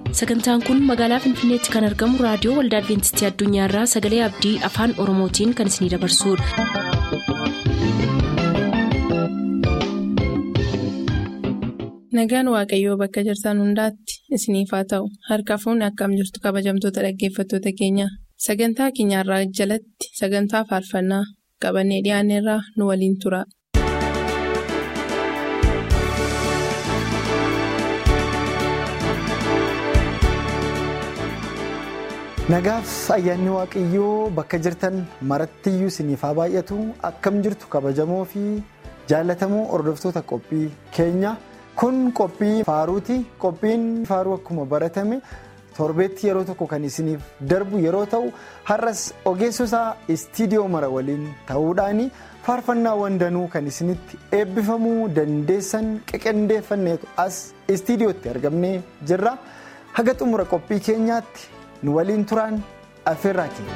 sagantaan kun magaalaa finfinneetti kan argamu raadiyoo waldaa adventistii addunyaarraa sagalee abdii afaan oromootiin kan isinidabarsudha. nagaan waaqayyoo bakka jirtan hundaatti isiniif haa ta'u harka fuunni akkam jirtu kabajamtoota dhaggeeffattoota keenya sagantaa keenyarraa jalatti sagantaa faarfannaa qabannee dhiyaanneerraa nu waliin tura. nagaaf ayyaanni waaqayyoo bakka jirtan marattiyyuu isiniif haa baay'atu akkam jirtu kabajamoo fi jaallatamoo hordoftoota qophii keenya kun qophii faaruuti qophiin faaruu akkuma baratame torbeetti yeroo tokko kan isiniif darbu yeroo ta'u har'as ogeessota istiidiyoo mara waliin ta'uudhaan faarfannaawwan danuu kan isinitti eebbifamuu dandeessan qeqendeeffanneetu as istiidiyootti argamnee jirra haga xumura qophii keenyaatti. nu waliin turaan affeerraa keenya.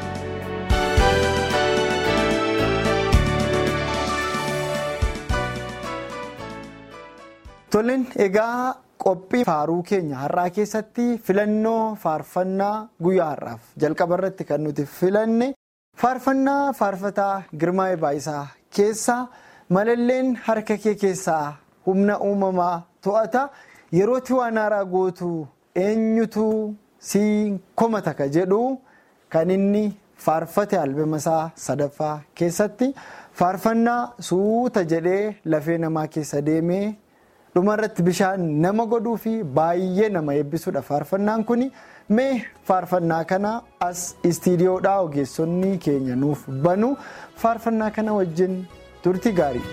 Toleen egaa qophii faaruu keenya har'aa keessatti filannoo faarfannaa guyyaa har'aaf jalqaba irratti kan nuti filanne faarfannaa faarfataa girmaa baayisaa keessaa malalleen harka kee keessaa humna uumamaa to'ata yerootti waan haaraa gootu eenyutu. si komata ka jedhu kan inni faarfate albama isaa sadaffaa keessatti faarfannaa suuta jedhee lafee namaa keessa deemee dhumarratti bishaan nama godhuu fi baay'ee nama eebbisuudha faarfannaan kun mee faarfannaa kana as istiidiyoodhaa ogeessonni keenya nuuf banu faarfannaa kana wajjin turti gaarii.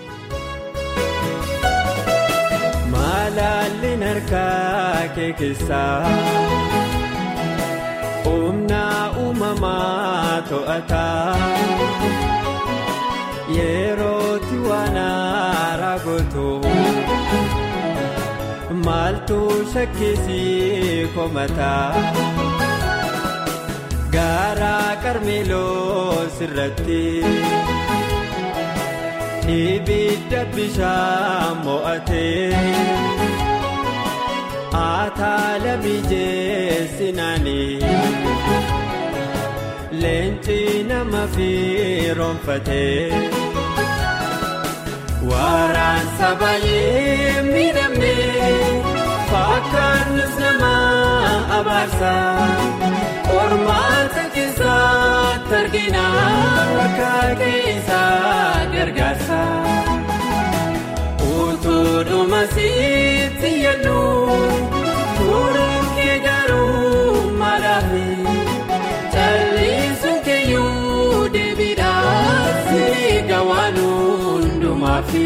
Malaalleen harkaa kee keessaa. humna uumamaa to'ataa yerootti waan haaraa gootu maaltu shakkisii komataa gaara qarmeeloo sirratti ibidda bishaan mo'atee. Ataala mijeessinaanii leenci nama firoonfatee waraansa baay'ee miidhamnee fakkaannus nama abaarsa qormaata keessatti argina bakka keessaa gargaarsa. Utuudhuma sitti yaaduu furuun kee garuu maalaafi callisuun keeyyuu deebiidhaaf siga waan hundumaafi.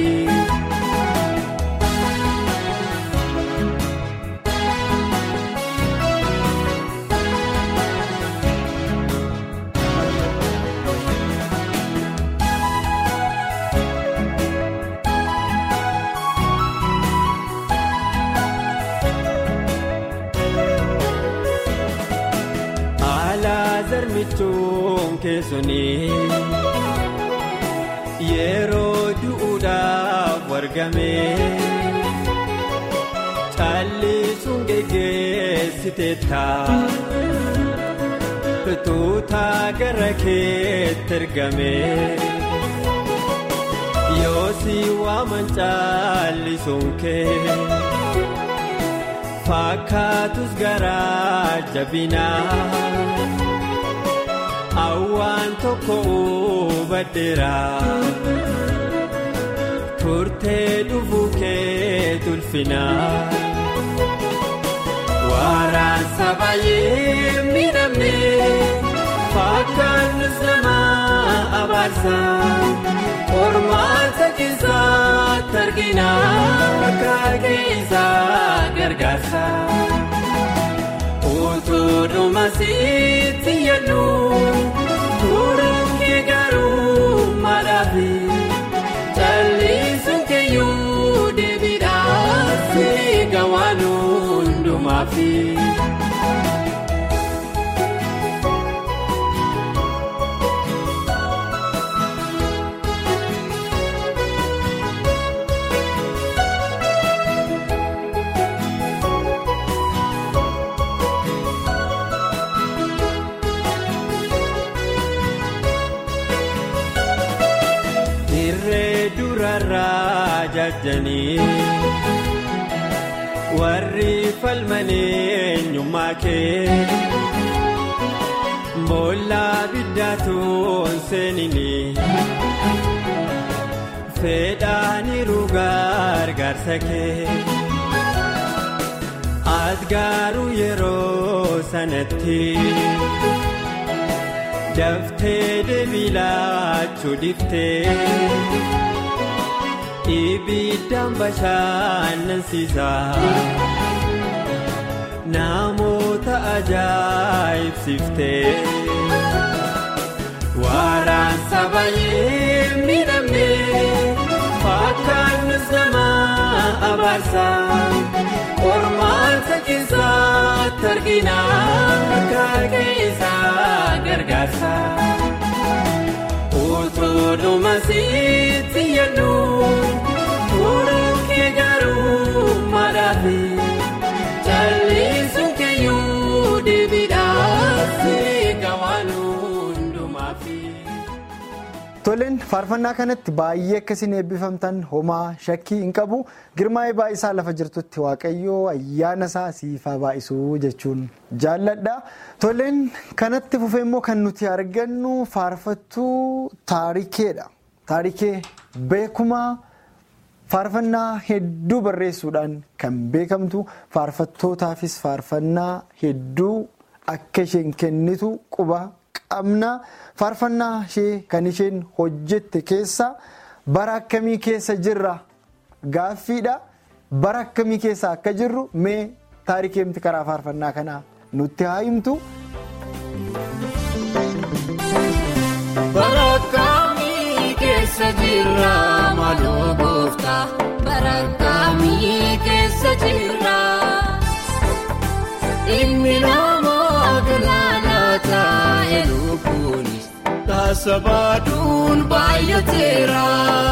Michuun keessanii yeroo du'uudhaaf wargamee callisuun geggeessiteetta tuuta gara keetti ergamee yoo si waaman callisuun kee fakkaatus garaa jabinaa. Awwaan tokko hubadheera turtee dhufuu kee tulfina waraansa baay'ee miidhamne fakkaannus nama abaarsa qormaata keessatti argina bakka keessaa gargaarsa. Utuudhuma sitti yaaduu furuun kee garuu maalaafi callisuun keeyyuu deebiidhaaf siga waan hundumaafi. ajajjanii warri falmanii eenyummaa kee boollaa biddaatuun seeninii fedhaaniiru gargaarsa kee as garuu yeroo sanatti. daftee deebii laachuu dhiftee ibiddaan bashannansiisa namoota ajaa'ibsiiftee waraansa baay'ee miidhamne fakkaannis nama abaarsa qormaata keessatti argina akka keessaa gargaarsa utuu dhumasitti yaadu furuun kee garuu madaafi callisuun keeyyuu deebiidhaaf eega waan hundumaafi. Toleen faarfannaa kanatti baay'ee akkasiin eebbifamtan homaa shakkii hin qabu girmaa'ee baay'isaa lafa jirtutti waaqayyoo ayyaana isaa siifaa baay'isuu jechuun jaalladha. Toleen kanatti fufee immoo kan nuti argannu faarfattuu taarikeedha. Taarikee beekumaa faarfannaa hedduu barreessuudhaan kan beekamtu faarfattootaafis faarfannaa hedduu akka isheen kennitu quba. qabna faarfannaa ishee kan isheen hojjette keessa bara akkamii keessa jirra gaaffiidha bara akkamii keessa akka jirru mee taarikeemti karaa faarfannaa kanaa nutti haa himtu. bara akkamii keessa jirra maaloo gooftaa bara akkamii keessa jirra ilmi namaa galaanaa taa'e lubbuunis taasa baaduun baay'ateera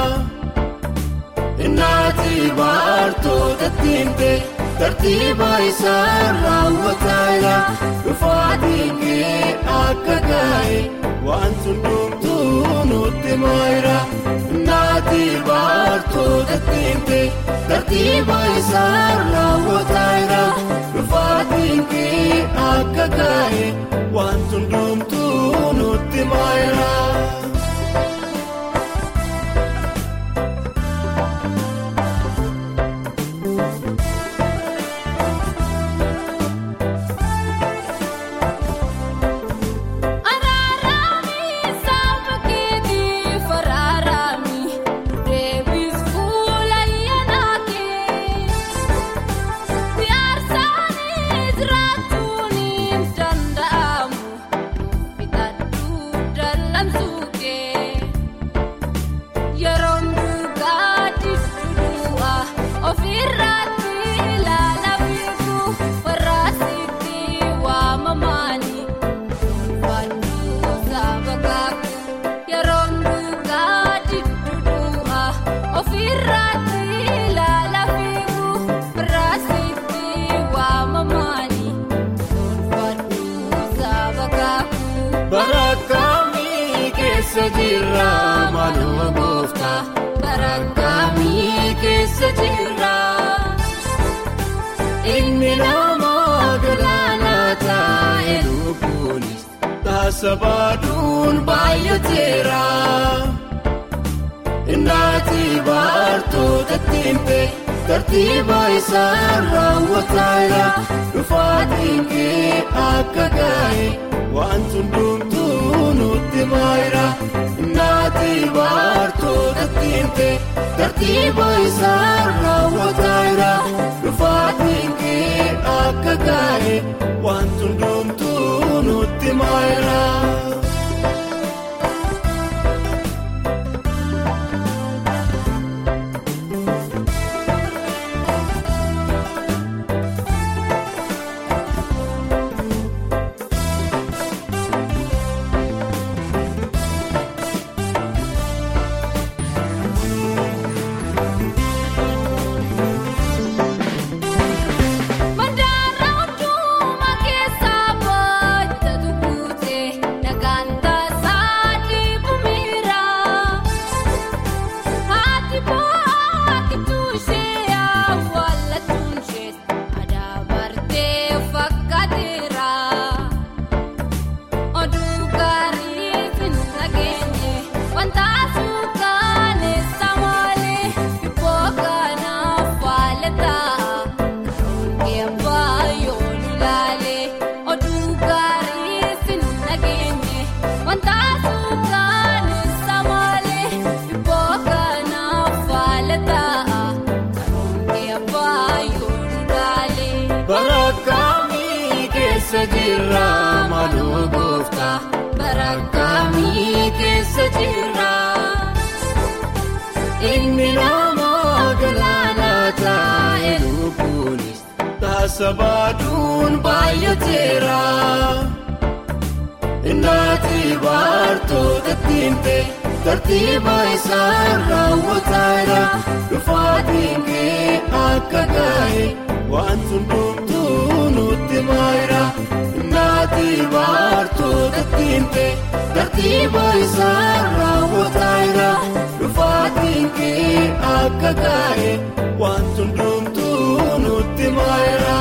innaati baartoota tiimte tartiiba isaa raawwataaya dhufaatiin kee akka gaa'e waan hundumtuu nutti maayira innaati baartoota tiimte tartiiba isaa raawwataaya dhufaatiin kee akka gaa'e waan hundumtuu nutti maayira. keessa jirra maaloo gooftaa bara akkamii keessa jirra ilmi namaa galaanaa taa'e lubbuunis taasa baaduun baay'ateera innaati baartoota tiimte tartiiba isaa raawwataaya dhufaatiin kee akka gaa'e waan hundumtuu nutti maayira innaati baartoota tiimte tartiiba isaa raawwataaya dhufaatiin kee akka gaa'e waan hundumtuu nutti maayira. Mandaara hundumaa keessaa booda tukuutee. keessa jirra maaloo gooftaa bara akkamii keessa jirra. Inni nama galaanaa taa'e lubbuunis taasa baaduun baay'ateera. Innaati baartoota tiimte tartiiba isaan raawwataadha. Dhufaatiin kee akka gaa'e waan hundumtuu nutti maayira. Innaati baartoota tiimte tartiiba isaan raawwataadha. Dhufaatiin kee akka gaa'e waan hundumtuu nutti maayira.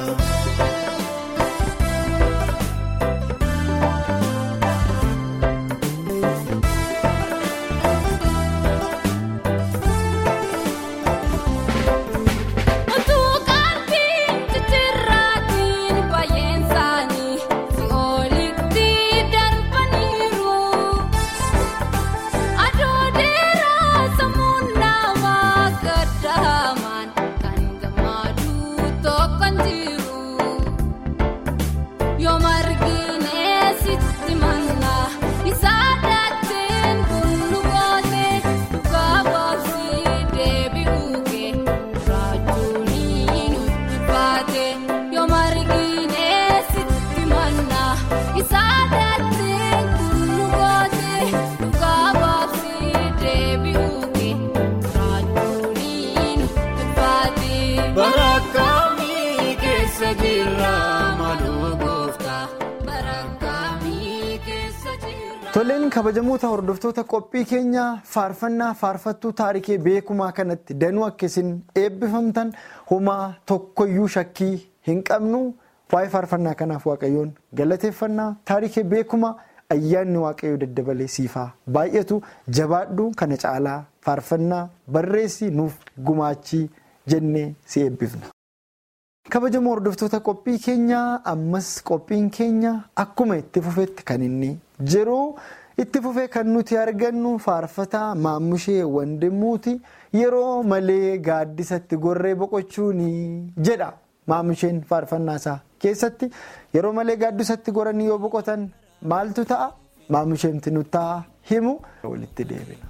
Toleen kabajamoota hordoftoota qophii keenya faarfannaa faarfattuu taarikee beekumaa kanatti danuu akka isin eebbifamtan homaa tokkoyyuu shakkii hin qabnu waa'ee faarfannaa kanaaf waaqayyoon galateeffannaa taarikee beekumaa ayyaanni waaqayyoo daddabalee siifaa baay'atu jabaadhu kana caalaa faarfannaa barreessi nuuf gumaachii jennee si eebbifna. kabajamoo hordoftoota qophii keenyaa ammas qophiin keenya akkuma itti fufetti kan inni jiru itti fufee kan nuti argannu faarfataa maammushee wandimuuti yeroo malee gaaddisatti gorree boqochuuni jedha maammusheen faarfannaa isaa keessatti yeroo malee gaaddisatti goranii yoo boqotan maaltu ta'a maammusheemti nutti himu walitti deebina.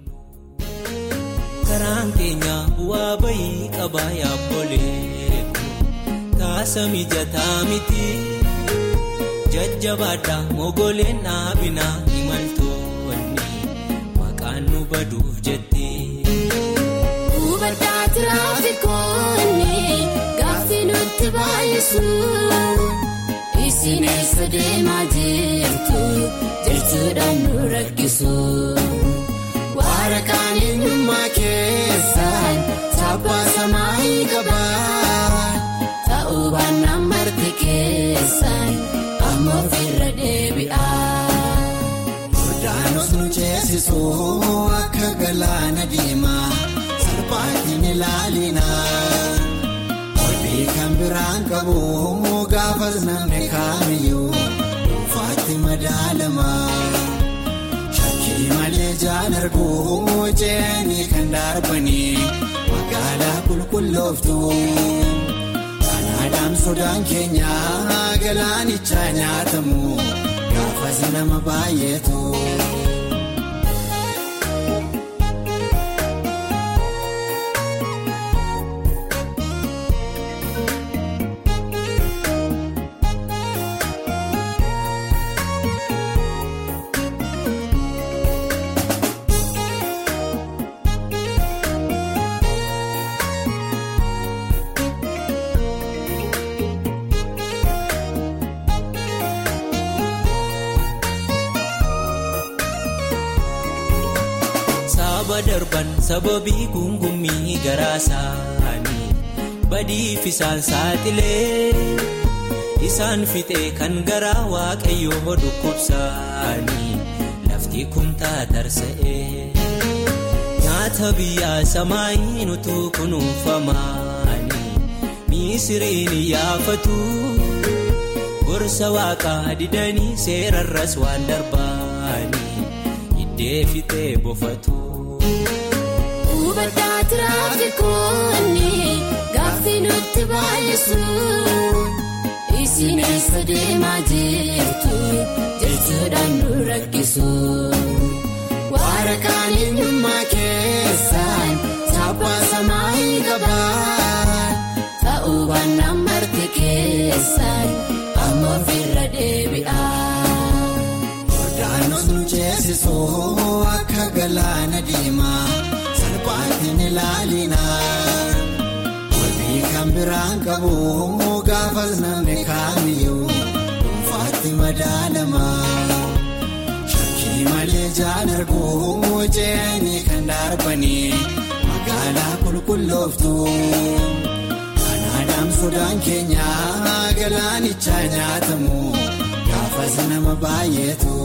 karaan keenya bu'aa bayii qabaa yaabbolee. Kaasa mijataa miti jajjabaadha mogoleen dhaabinaa imaltoonni maqaan nu baduuf jetti. Hubadhaa tiraafikoonni gaaffii nutti baay'isu isin eessa deemaa jirtu jechuudhaan nu rakkisu. Waraqaan eenyummaa keessaan chaappaa samaayii qabaa. Ta'uubaan marti keessan amma ofirra deebi'aa. Furdaanos nu ceesisuu akka galaana diimaa salphaatiin ilaalinaa. Olbii kan biraan qabu gaafas namni kaamiyyuu dhuunfaatti madaalamaa. Shakkii malee jaan arguu ce'anii kan darbanii magaalaa qulqullooftu. Kanaadhaan sodaan keenya galaanichaa nyaatamu gaafas nama baay'eetu. Saba darban sababii gungummii garaa isaanii badiif isaan saaxilee isaan fixee kan garaa waaqayyoo dhukkubsaanii lafti kun taatarsa'ee nyaata biyyaa samaayii nutuu kunuunfamaanii miisiriin yaafatu gorsa waaqaa didanii seerarras waan darbaanii iddee fixee bofatu. Hubadhaa tiraafikoonni gaaffii nutti baay'isu isin eessa deemaa jirtu jechuudhaan nu rakkisu. Waara kaan eenyummaa keessaan saaphaa samaayii qabaan ta'uu baannaan marti keessaan amma ofirra deebi'aa. Yordaanos nu ceesisuu akka galaana diimaa salphaatti ni ilaalina. Wabii kan biraan qabu gaafas namni kaamiyyuu dhuunfaatti madaalama. Shakkii malee jaan arguu jeeni kan darbanii magaalaa qulqullooftu. Kanaadhaan sodaan keenya galaanichaa nyaatamu gaafas nama baay'eetu.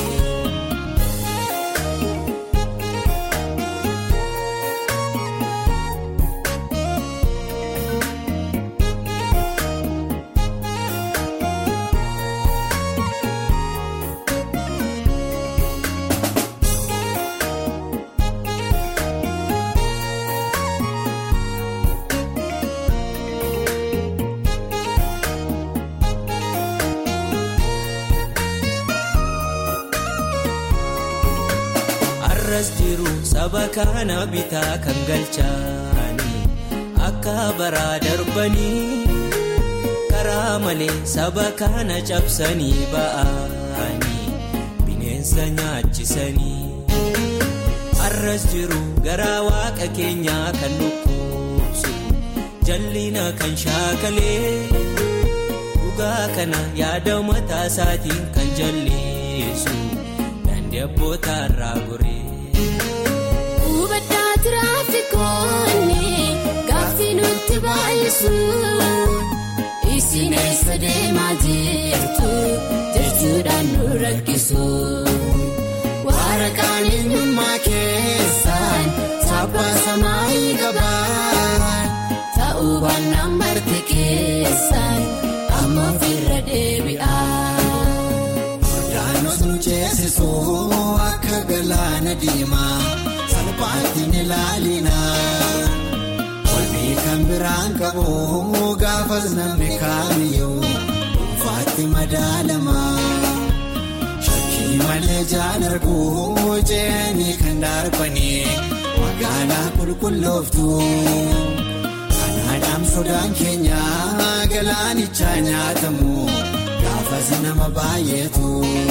Arras jiru saba kana bitaa kan galchaanii akka baraa darbanii karaa malee saba kana cabsanii ba'anii bineensa nyaachisanii. Arras jiru garaa waaqa keenyaa kan dhukkubsu jallina kan shaakalee dhugaa kana yaada mataa isaatiin kan jallisu. Abboota irraa goree. Hubaddaa tiraafikoonni gaaffii nutti baay'isu. Isin eessa deemaa jirtu jechuudhaan nu rakkisu. Waara kaan eenyummaa keessaan saaphaa samaayii qabaan ta'uu baannaan marti keessaan amma ofirra deebi'aa. Yordaanos nu ceesisuu akka galaana diimaa salphaatti ni ilaalina. Wabii kan biraan qabu gaafas namni kaamiyyuu dhuunfaatti madaalama. Shakkii malee jaan arguu jeeni kan darbanii magaalaa qulqullooftu. Kanaadhaan sodaan keenya galaanichaa nyaatamu. Gaafas nama baay'eetu.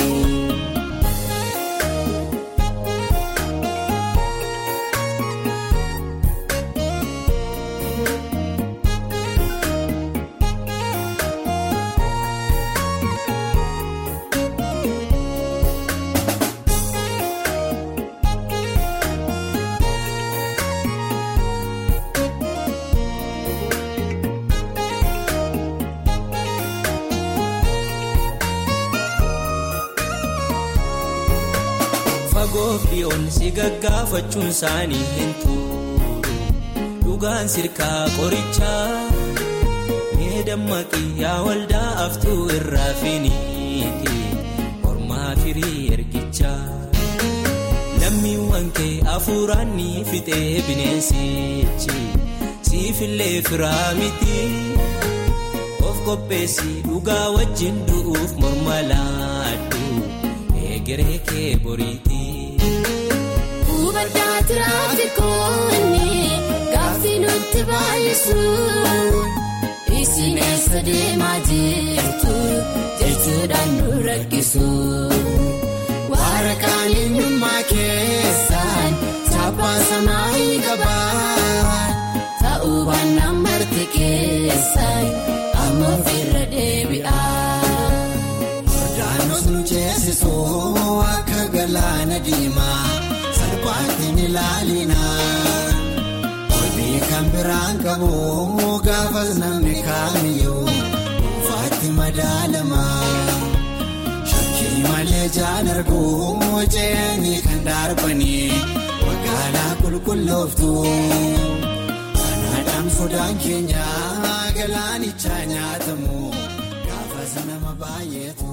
Fagoof dhiyoon si gaggaafachuun isaanii hin turu dhugaan sirkaa qorichaa mee dammaqii yaa waldaa aftuu irraa finiiti mormaa firii ergichaa lammiiwwan kee hafuuraan ni fixee bineensichi siifillee firaa miti of qopheessi dhugaa wajjin du'uuf morma laaddu egeree kee boriiti. Hubaddaa tiraafikoonni gaaffii nutti baay'isu. Isin eessa deemaa jirtu jechuudhaan nu rakkisu. Waara kaan eenyummaa keessaan saaphaa samaayii qabaan ta'uu baannaan marti keessaan amma ofirra deebi'aa. Yordaanos nu ceesisuu akka galaana diimaa salphaatti ni ilaalina. Wabii kan biraan qabu gaafas namni kaamiyyuu dhuunfaatti madaalama. Shakkii malee jaan arguu jeeni kan darbanii magaalaa qulqullooftu. Kanaadhaan sodaan keenya galaanichaa nyaatamu gaafas nama baay'eetu.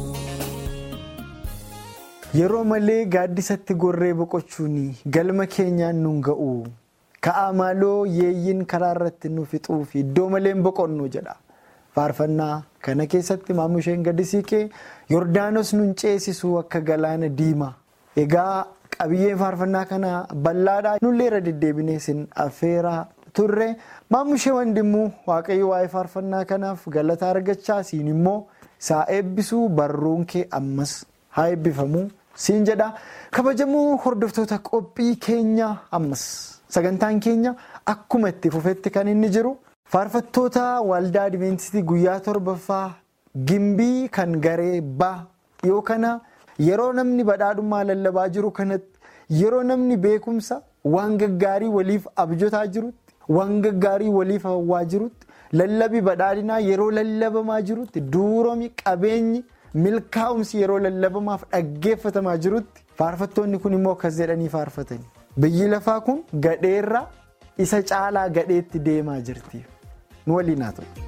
Yeroo malee gaaddisatti gorree boqochuun galma keenyaan nun ga'u ka'aa maaloo yeeyyiin karaa irratti nu fixuu fi iddoo malee boqonnu jedha faarfannaa Kana keessatti maamusheen gadi siiqee Yordaanos nun ceesisuu akka galaana diimaa. Egaa qabiyyeen faarfannaa kana bal'aadhaa nullee irra deddeebinee sin affeeraa turre maamushee wandimmuu waaqayyo waa'ee faarfannaa kanaaf galata argachaa siin immoo isaa eebbisuu barruun kee ammas haa eebbifamuu siin jedha kabajamoo hordoftoota qophii keenya ammas sagantaan keenya akkuma itti fufetti kan inni jiru faarfattoota waldaa adventistii guyyaa torbaffaa gimbii kan garee baa dhiyoo kana yeroo namni badhaadhummaa lallabaa jiru kanatti yeroo namni beekumsa waan gaggaarii waliif abjotaa jirutti waan gaggaarii waliif hawwaa jirutti lallabii badhaadhinaa yeroo lallabamaa jirutti duuromi qabeenyi milkaa'umsi yeroo lallabamaaf dhaggeeffatamaa jirutti faarfattoonni kun immoo akkas jedhanii faarfatani biyyi lafaa kun gadheerra isa caalaa gadheetti deemaa jirti nu waliin haa ta'u.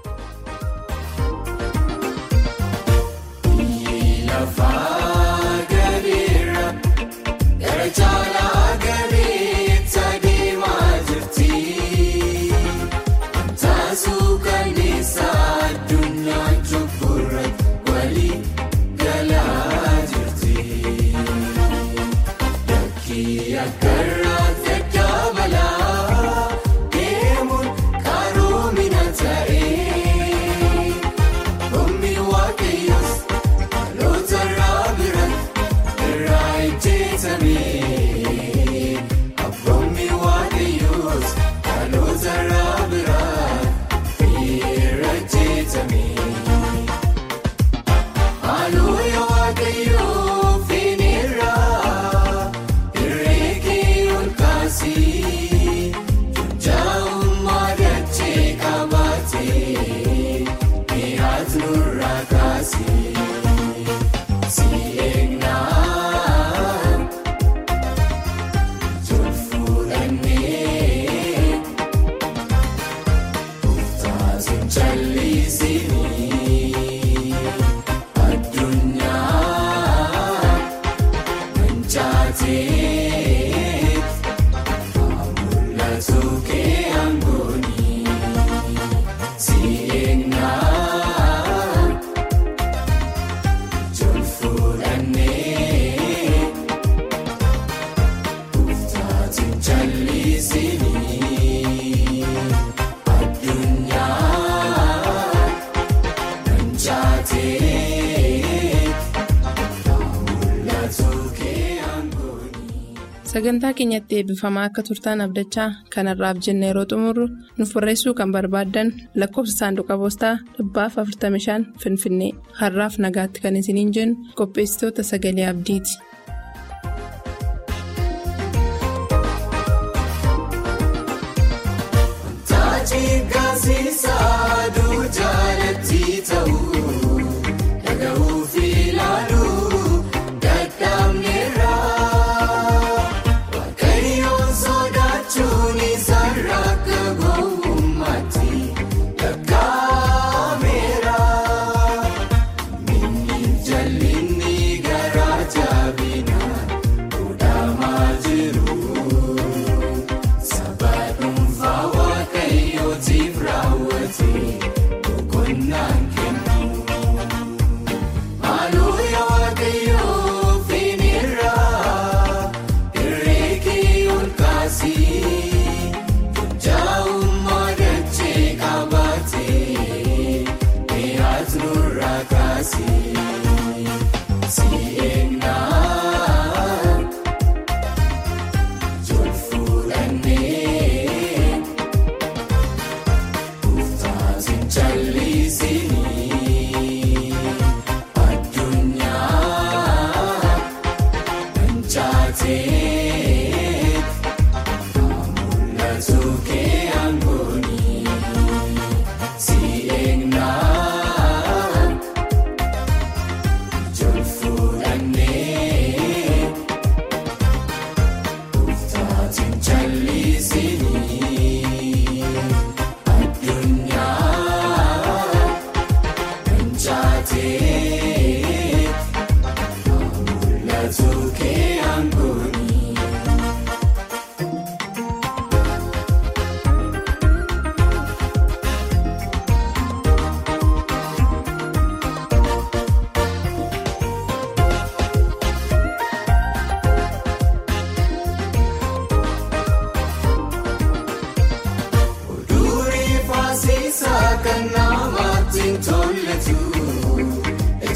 sagantaa keenyatti eebbifamaa akka turtaan abdachaa kanarraaf jenne yeroo xumurru nuuf barreessuu kan barbaaddan lakkoofsa saanduqa poostaa dhibbaaf 45 finfinnee har'aaf nagaatti kan isiniin jennu qopheessitoota sagalee abdiiti.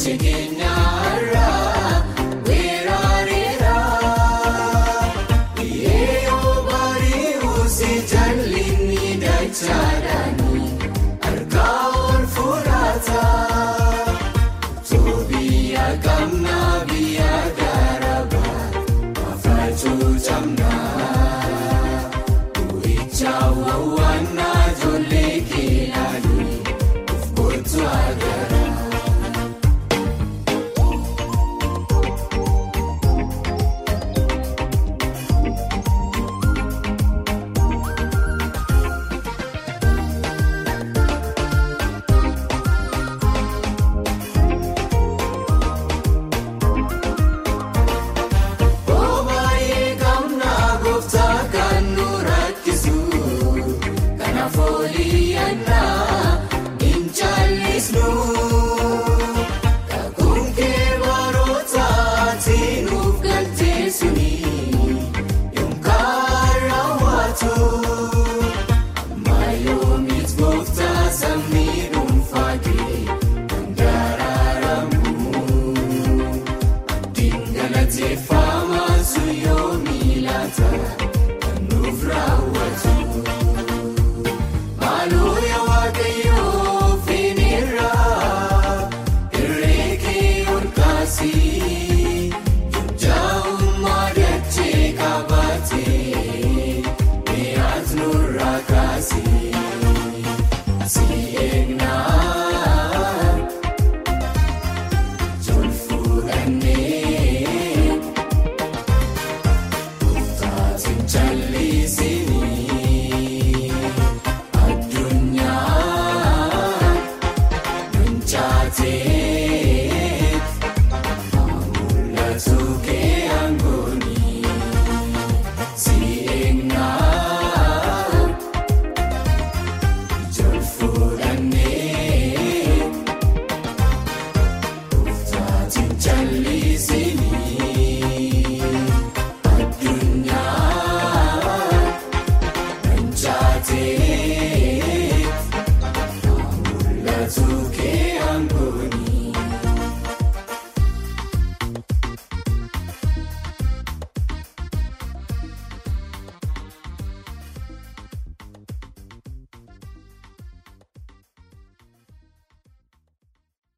Ije keenyarraa weeraareera. Yeeyoo bari'uu si jallinni dachaadhaani harkaa ol fudhata. Toobiyaa qabnaa biyya garabaa mafaachuu camnaa. Boo'icha wawwaannaa ijoollee keelaanii of kootu agarra. Obaayee gamnaa gooftaa kan nu rakkisu kanaaf oliyyannaa hin caallisnu. Kakuun kee barootaatti nuuf galtee suni yookaan raawwatu. Amma yoomiit gooftaa sabni dhuunfaa kee kan daraaramu. Dingalateeffama suyyoo miilata kan nuuf raawwatu. Maaloo yaa waaqayyoo finirraa irree kee ol kaasii jaa'ummaa dachee qabaatee mi'aat nurraa kaasii si eegnaa. Joon fuudhannee taateen jallisinii addunyaa mancaatee